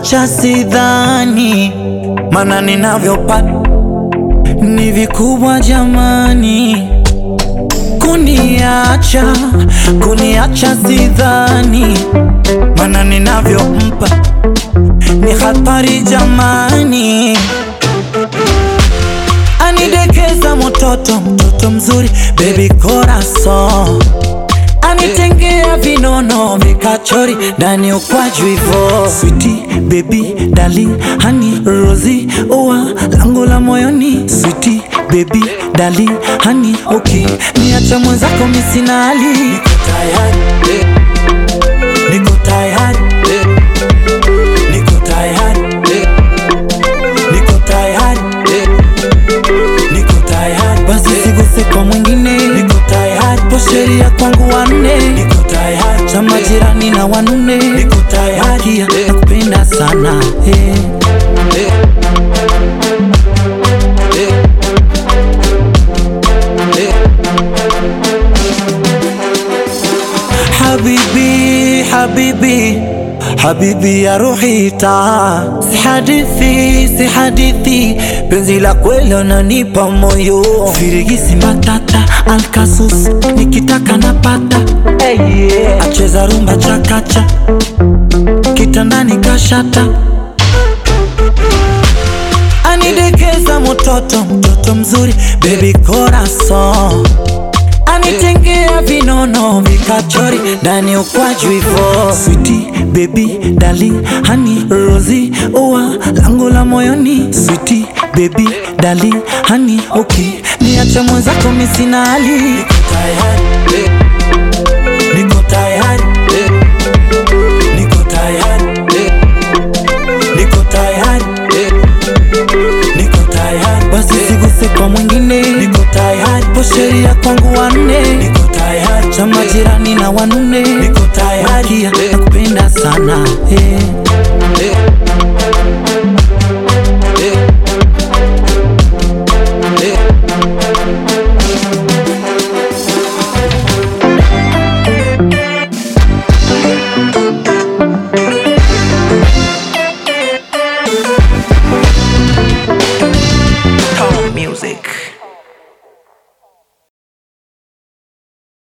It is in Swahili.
kuniacha sidhani, mana ninavyopata ni vikubwa jamani. Kuniacha, kuniacha sidhani, mana ninavyompa ni hatari jamani. Anidekeza mtoto, mtoto mzuri, baby corazon anitengea vinono vikachori ndani ukwaju hivo switi baby darling hani rozi ua langu la moyoni switi baby darling hani okay niacha mwenzako misina hali niko tayari niko tayari niko tayari niko tayari niko tayari basi siguse kwa mwingine niko tayari po sheria kwangu wanne niko tayari cha majirani na wanune niko tayari nakupenda sana hey. Habibi, habibi, habibi ya ruhi taa, si hadithi, si hadithi, penzi la kweli unanipa moyo, firigisi matata, alkasus, nikitaka napata, hey yeah. acheza rumba chakacha, kitandani kashata anidekeza mtoto, mtoto mzuri, baby corazon anitengea vinono vikachori ndani ukwaju hivo switi baby darling hani rozi ua langu la moyoni switi baby darling hani okay niache mwenzako misina hali niko tayari niko tayari niko tayari niko tayari niko tayari basi siguse kwa mwingine niko tayari po sheria kwangu wanne niko tayari cha majirani na wanune niko tayari nakupenda sana hey.